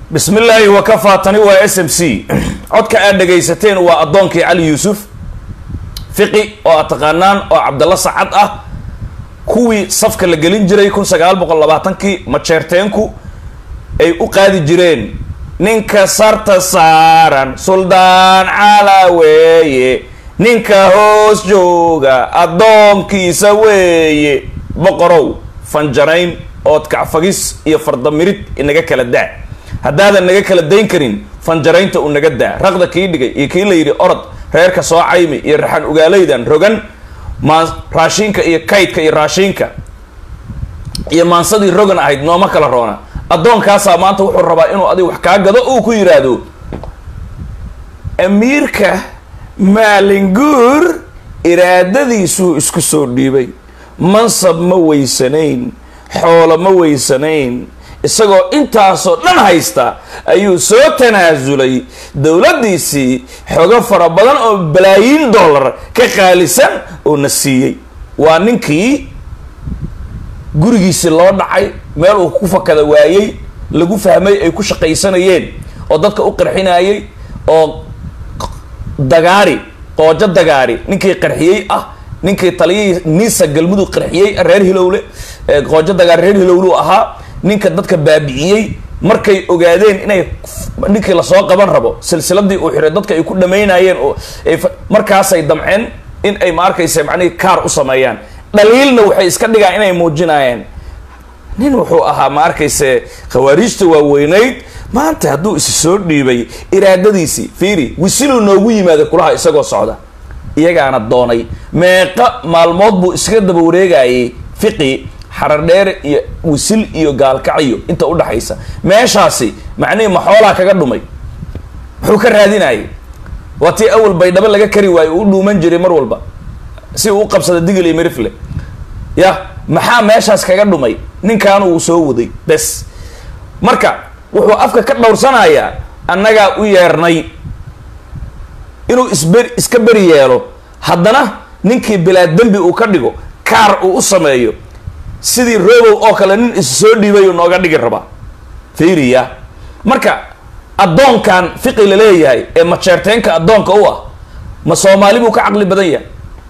bismi illaahi wakafaa tani waa s m c codka aad dhagaysateen waa addoonkii cali yuusuf fiqi oo aad taqaanaan oo cabdalla sacad ah kuwii safka la gelin jiray kun sagaal boqol labaatankii majeerteenku ay u qaadi jireen ninka sarta saaran suldaan cala weeye ninka hoos jooga addoonkiisa weeye boqorow fanjarayn ood kacfagis iyo fardamirid inaga kala daa haddaadan naga kala dayn karin fanjaraynta uu naga daa raqda kii dhigay iyo kii la yidhi orod reerka soo caymi iyo raxan ugaalaydan rogan maan raashiinka iyo kaydka iyo raashiinka iyo maansadii rogan ahayd nooma kala roona addoonkaasaa maanta wuxuu rabaa inuu adiga wax kaa gado uu ku yidhaahdo amiirka maalinguur iraadadiisuu isku soo dhiibay mansab ma weysanayn xoolo ma weysanayn isagoo intaasoo dhan haysta ayuu soo tanaasulay dowladdiisii xogo fara badan oo balaayiin dollar ka qaalisan oo na siiyey waa ninkii gurigiisii loo dhacay meel uu ku fakada waayey lagu fahmay ay ku shaqaysanayeen oo dadka u qarxinayay oo dagaari qoojo dagaari ninkii qarxiyey ah ninkii taliyihii niisa galmudug qarxiyey reer hilowle qoojo dagaari reer hilowlu ahaa ninka dadka baabi'iyey markay ogaadeen inay ninkii lasoo qaban rabo silsiladii uu xiray dadka ay ku dhamaynayeen oo markaasay damceen in ay ma arkaysa macnihii kaar u sameeyaan dhaliilna waxay iska dhigaan inay muujinayeen nin wuxuu ahaa ma arkayse khawaariijta waaweynayd maanta hadduu isi soo dhiibay iraadadiisii fiiri wisiluu noogu yimaada kulaha isagoo socda iyagaana doonay meeqa maalmood buu iskaga daba wareegayay fiqi xaradheere iyo wisil iyo gaalkacyo inta udhaxaysa meeshaasi macnihii maxoolaa kaga dhumay muxuu ka raadinayay waa tii awal baydhabo laga kari waayo uu dhuuman jiray mar walba si uu u qabsada digil iyo mirifle ya maxaa meeshaas kaga dhumay ninkaanu uu soo waday bes marka wuxuu afka ka dhowrsanayaa annagaa u yeernay inuu isber iska beri yeelo haddana ninkii bilaa dembi uu ka dhigo kaar uu u sameeyo sidii robow oo kale nin is soo dhiibayuu nooga dhigi rabaa fiiriya marka addoonkan fiqi la leeyahay ee majeerteenka addoonka u ah ma soomaali buu ka caqli badan yahay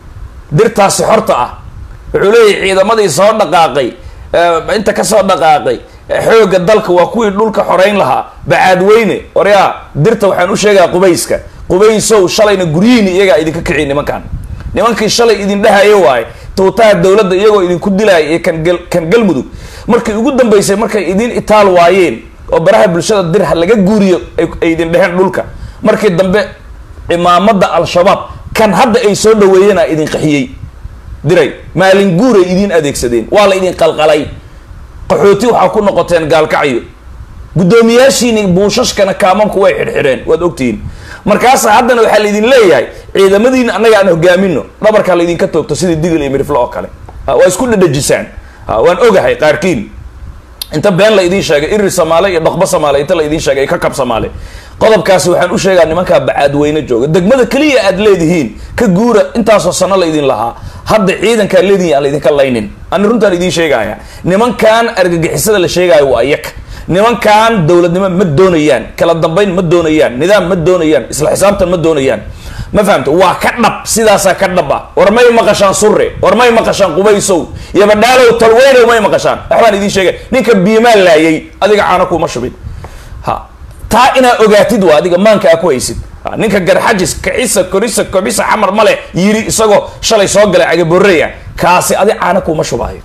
dirtaasi xorta ah wuxuu leeyahay ciidamadii soo dhaqaaqay inta kasoo dhaqaaqay xoogga dalka waa kuwii dhulka xoreyn lahaa bacaadweyne oryaa dirta waxaan u sheegaa qubayska qubaysow shalayna guryihiini iyagaa idinka kiciy nimankan nimankii shalay idin dhahayo waaye tuutaha dowladda iyagoo idinku dilaaya iyo kan kan galmudug markii ugu dambeysay markay idin itaal waayeen oo baraha bulshada dirha laga guuriyo ay idin dheheen dhulka markii dambe cimaamada al-shabaab kan hadda ay soo dhaweeyeenaa idin qaxiyey diray maalin guuray idin adeegsadeen waa la idin qalqalay qaxooti waxaa ku noqoteen gaalkacyo guddoomiyaashiini buushashkana kaamamku way xidhxidheen waad ogtihiin markaasa haddana waxaa laydin leeyahay ciidamadiina annaga aan hogaamino dhabarkaa laydinka toogto sidii digil iyo mirifle oo kale waa isku dhadhajisaan waan ogahay qaarkiin inta been la idiin sheegay iri samaale iyo dhoqbo samaale inta la idiin sheegay ka kab samaale qodobkaasi waxaan u sheegaa nimankaa bacaadweyne jooga degmada keliya aad leedihiin ka guura intaasoo sano la idin lahaa hadda ciidankaa leedihin aan laydinka laynin ani runtaan idiin sheegaya nimankan argagixisada la sheegaayo waa iyaka nimankan dowladnimo ma doonayaan kala dambayn ma doonayaan nidaam ma doonayaan isla xisaabtan ma doonayaan ma fahamta waa ka dhab sidaasaa ka dhab ah war may maqashaan surre war may maqashaan qubaysow iyo badhaalow talweynow may maqashaan waxbaan idiin sheegay ninka biimaa laayay adiga caano kuma shubin ha taa inaa ogaatid waa adiga maanka aa ku haysid ninka garxajis kicisa korisa kobisa xamar male yiri isagoo shalay soo galay cagaboreya kaasi adi caano kuma shubaayo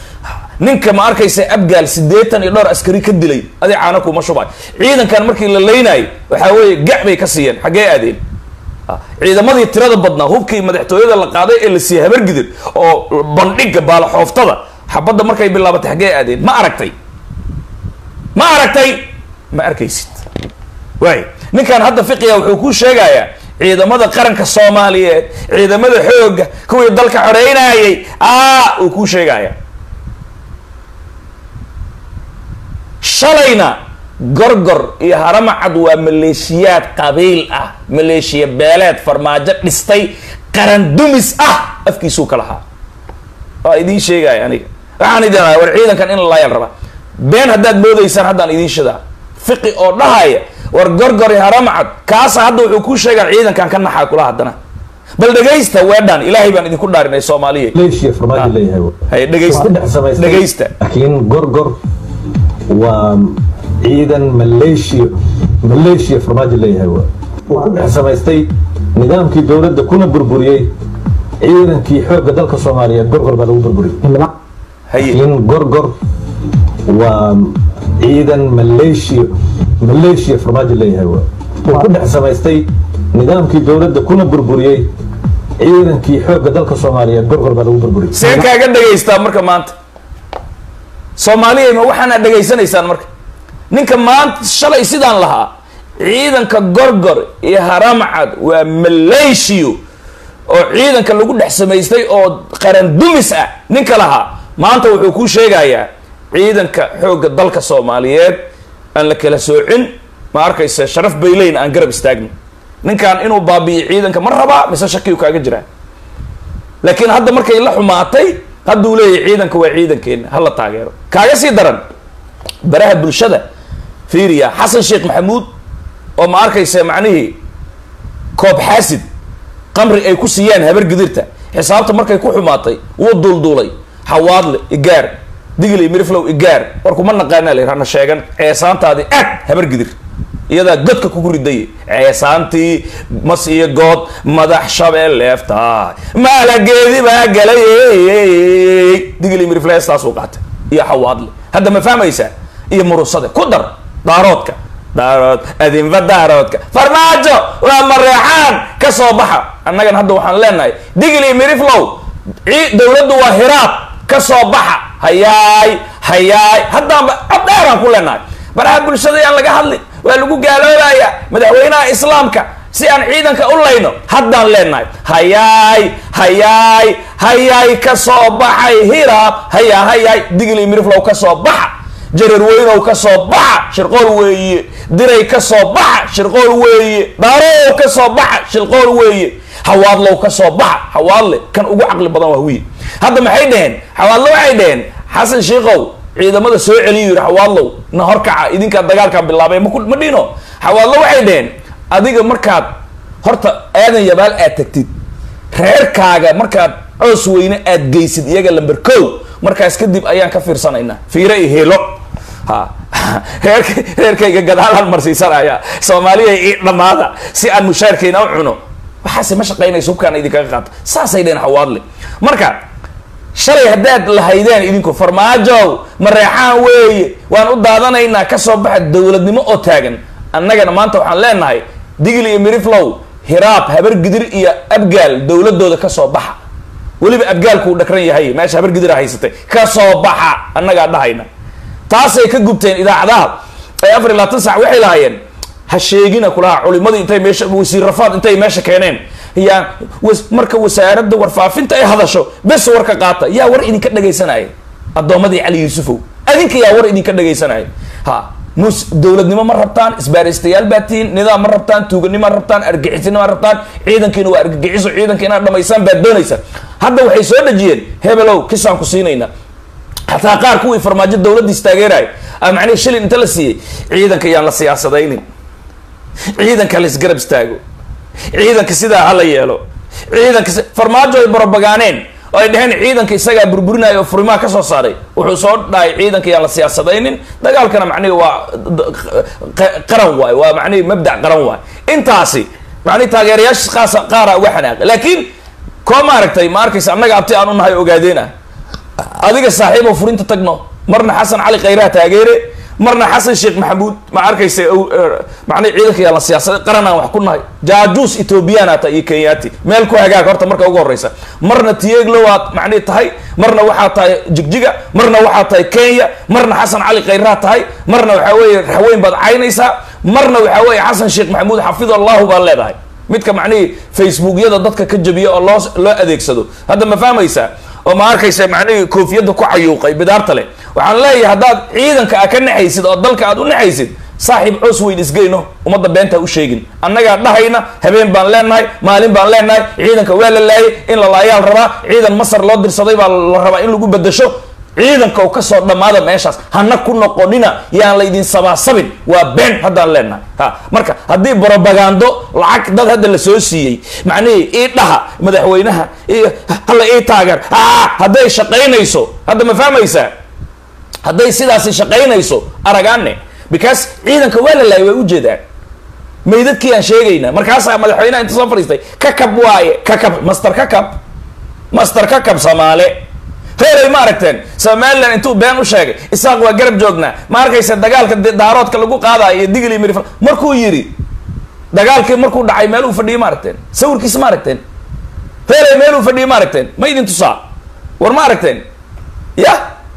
ninka ma arkaysa abgaal siddeetan iyo dhowr askari ka dilay adi caano kuma shubaayo ciidankan markii la leynaayo waxaa weeye gac bay ka siiyeen xaggee aadeen ciidamadii tirada badnaa hubkii madaxtooyada la qaaday ee la siiyey habargidir oo bandhiga baalaxooftada xabadda markay bilaabatay xaggee aadeen ma aragtay ma aragtay ma arkaysid waay ninkan hadda fiqiga wuxuu kuu sheegayaa ciidamada qaranka soomaaliyeed ciidamada xoogga kuwii dalka xoreynayay a uu kuu sheegaya shalayna gorgor iyo haramacad waa maleeshiyaad qabiil ah maleeshiya beeleed farmaajo dhistay qaran dumis ah afkiisuu ka lahaa waa idiin sheegaya aniga waxaan idin war ciidankan in la laayal rabaa been haddaad moodaysaan haddaan idiin shidaa fiqi oo dhahaya war gorgori haramcad kaasa hadda wuxuu kuu sheegaa ciidankan ka naxaa kula haddana bal dhegaysta weedhan ilaahay baan idinku dhaarinay soomaaliya maleeshiya farmaajo leeyahay hay dhegaysta Waa dhex samaystay. dhegaysta laakiin gorgor waa ciidan maleeshiya maleeshiya farmaajo leeyahay waa uu ku dhex samaystay nidaamkii dowladda kuna burburiyey ciidankii xoogga dalka soomaaliyeed gorgor baa lagu burburiyey haye laakiin gorgor waa ciidan maleeshiya maleeshiya farmaajo leeyahay waa uu ku dhex samaystay nidaamkii dowladda kuna burburiyey ciidankii xoogga dalka soomaaliyeed gorgor baa lagu burburiyey see kaaga dhegaystaa marka maanta soomaaliya ma waxaana dhegaysanaysaan marka ninka maanta shalay sidaan lahaa ciidanka gorgor iyo haramcad waa maleeshiyo oo ciidanka lagu dhex samaystay oo qaran dumis ah ninka lahaa maanta wuxuu kuu sheegayaa ciidanka xoogga dalka soomaaliyeed aan la kala soocin ma arkaysa sharaf bayleyn aan garab istaagno ninkan inuu baabi'iyo ciidanka ma rabaa mise shakiyu kaaga jiraa laakiin hadda markay la xumaatay hadduu leeyahay ciidanka waa ciidankeena hala taageero kaaga sii daran baraha bulshada fiiriya xasan sheekh maxamuud oo ma arkaysa macnihii koob xaasid qamri ay ku siiyaan habar gidirta xisaabta markay ku xumaatay wuu duulduulay xawaadle igaar digli miriflow igaar war kuma naqaanaa la yidhahna sheegan ceesaantaadii aad habar gidir iyadaa godka kugu riday ceesaantii mas iyo good madax shabeelleefta maalageedi baa galay digli miriflestaasuu qaatay iyo xawaadle hadda ma fahmaysaa iyo murusade ku dar daaroodka daarood adinfa daaroodka farmaajo waa mareexaan ka soo baxa annagan hadda waxaan leenahay digli miriflow ci- dowladdu waa hiraab ka soo baxa hayaay hayaay haddaanba abdheeraan ku leenahay baraha bulshada yaan laga hadli waa lagu gaaloobaya madaxweynaha islaamka si aan ciidanka u layno haddaan leenahay hayaay hayaay hayaay ka soo baxay hiraab hayaa hayaay digli miriflow ka soo baxa jarar weynow ka soo baxa shirqool weeye diray ka soo baxa shirqool weeye daarow ka soo baxa shirqool weeye hawaadlow ka soo baxa hawaadle kan ugu caqli badan waa wiil hadda maxay dhaheen hawaadle waxay dhaheen xasan shiikow ciidamada soo celiyo yidhi hawaadlow na horkaca idinkaa dagaalkaa bilaabay ma ku- ma dhino hawaadlo waxay dhaheen adiga markaad horta aadan yabaal aad tagtid reerkaaga markaad coos weyne aad geysid iyaga lamber kow markaas kadib ayaan ka fiirsanaynaa fiire iyo helo ha reerk reerkayga gadaalaan marsiisanaya soomaaliya ii dhammaada si aan mushaarkayna u cuno waxaase ma shaqaynayso hubkaana idinkaga qaata saasay dhaheen hawaadle marka shalay haddaad lahaydeen idinku farmaajow mareexaan weeye waan u daadanaynaa ka soo baxa dowladnimo oo taagan annagana maanta waxaan leenahay digli iyo miriflow hiraab habar gidir iyo abgaal dowladooda ka soo baxa weliba abgaalku uu dhakran yahay meesha habar gidira haysatay ka soo baxa annagaa dhahayna taasay ka gubteen idaacadaha ee afar iyo labaatan sac waxay lahaayeen ha sheegina kulaha culimadii intay meesha wasiir rafaad intay meesha keeneen yaa was- marka wasaaradda warfaafinta ay hadasho bes warka qaata yaa war idinka dhagaysanaya addoommadii cali yuusufow adinka yaa war idinka dhagaysanaya ha mus dowladnimo ma rabtaan isbaaristayaal baa tihiin nidaam ma rabtaan tuuganimo ma rabtaan argixisnimo ma rabtaan ciidankiina waa argagixiso ciidanka inaad dhamaysaan baad doonaysaan hadda waxay soo dhejiyeen hebelow kisaan ku siinayna xataa qaar kuwii farmaajo dowladdiis taageeraya a macnihi shilin inta la siiyey ciidanka yaan la siyaasadaynin ciidanka la isgarab istaago ciidanka sidaa hala yeelo ciidanka si- farmaajo ay barobagaaneen oo ay dheheen ciidanka isagaa burburinaya oo furimaha ka soo saaray wuxuu soo dhahay ciidanka yaan la siyaasadaynin dagaalkana macnihi waa d- q- qaran waay waa macnihi mabdac qaran waay intaasi macnihi taageerayaasha qaasa qaara uga xanaaqay laakiin koo maaragtay ma arkaysa annaga abti aan u nahay ogaadeen ah adiga saaxiib oo furinta tagno marna xasan cali khayraha taageere marna xasan sheekh maxamuud ma arkaysa ow- er, macnihi ciidanka yaa la siyaasaday qaran aan wax ku nahay jaajuus ethoobiyaana ta iyo kenyaati meel ku hagaag horta marka ugu horeysa marna tieglo waad macnihi tahay marna waxaa tahay jigjiga marna waxaa tahay kenya marna xasan cali khayraha tahay marna waxaa weeye raxweyn baad caynaysaa marna waxaa weeye xasan sheekh maxamuud xafid allahu baad leedahay midka macnihii facebookyada dadka ka jabiya oo loo loo adeegsado hadda ma fahmaysaa oo ma arkaysa macnihii koofiyadda ku cayuuqay bidaarta leh waxaan leeyahay haddaad ciidanka a ka naxaysid oo dalka aad u naxaysid saaxiib coos weyn isgeyno ummadda beentaa u sheegin annagaa dhahayna habeen baan leenahay maalin baan leenahay ciidanka waa la laayay in la laayaal rabaa ciidan masar loo dirsaday baa la rabaa in lagu bedesho ciidanka u kasoo dhammaada meeshaas hana ku noqonina yaan laydin sabaasabin waa been haddaan leenahay ha marka haddii brobagando lacag dad hadda la soo siiyey macnihii ii dhaha madaxweynaha hala ii taageer a hadday shaqaynayso hadda ma fahmaysaa hadday sidaasi shaqaynayso aragaane because ciidanka waa la laayay waa ujeedaan maydadkii aan sheegayna markaasaa madaxweynaha inta soo fadhiistay kakab waaye kakab master kakab master kakab soomaale reeray ma aragteen somalilan intuu been u sheegay isaaq waa garab joognaa ma arkaysa dagaalka daaroodka lagu qaadayo iyo digli miri markuu yidhi dagaalkii markuu dhacay meel uu fadhiyay ma aragteen sawirkiisa ma aragteen reeray meel uu fadhiyay ma aragteen ma idin tusaa war ma aragteen ya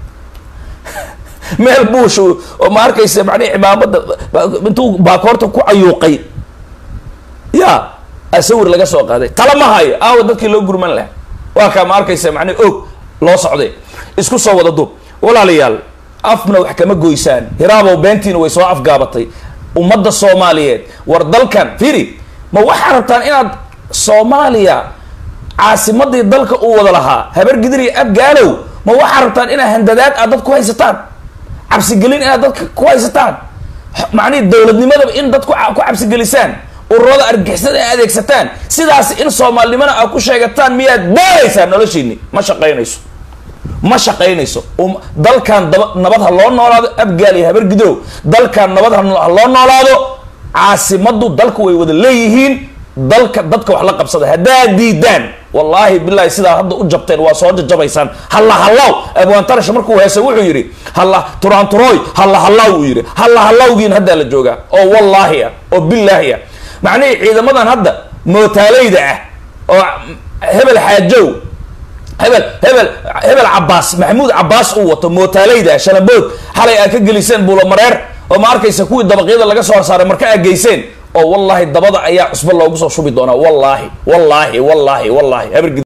meel buush oo ma arkaysa macnihi cimaamada intuu baakoorta ku cayuuqay ya a sawir laga soo qaaday tala ma hayo aawa dadkii loo gurman laha waa kaa ma arkaysa macnihi og loo socday isku soo wada duub walaalayaal afna wax kama goysaan hiraabow beentiina way soo afgaabatay ummadda soomaaliyeed war dalkan firi ma waxaa rabtaan inaad soomaaliya caasimadii dalka uu wada lahaa habar gidir iyo abgaalow ma waxaa rabtaan inaad handadaad aad dad ku haysataan cabsigelin inaad dadka ku haysataan macnihi dowladnimadaba in dad ku cabsigelisaan ururada argixisada ay adeegsataan sidaas in soomaalinimana aad ku sheegataan miyaad baaraysaan noloshiini ma shaqaynayso ma shaqaynayso dalkan daba nabad ha loo noolaado abgaal iyo habar gidow dalkan nabad ha loo noolaado caasimaddu dalku way wada leeyihiin dalka dadka wax la qabsada haddaad diidaan wallaahi bilahi sidaa hadda u jabteen waa soo jajabaysaan halla hallaw abwaantarash markuu heesay wuxuu yidhi halla turaanturooy halla hallaw uu yidhi halla hallawgiin haddaa la joogaa oo wallaahi ah oo bilaahi ah macnihii ciidamadan hadda mootaaleyda ah oo hebel xaajow hebel hebel hebel cabaas maxamuud cabaas uu wato mootaaleyda ah shanabood xalay aad ka geliseen buulamareer oo ma arkaysa kuwii dabaqyada laga soo saaray marka aad geyseen oo wallaahi dabada ayaa cusbo loogu soo shubi doonaa wallaahi wallaahi wallaahi wallaahi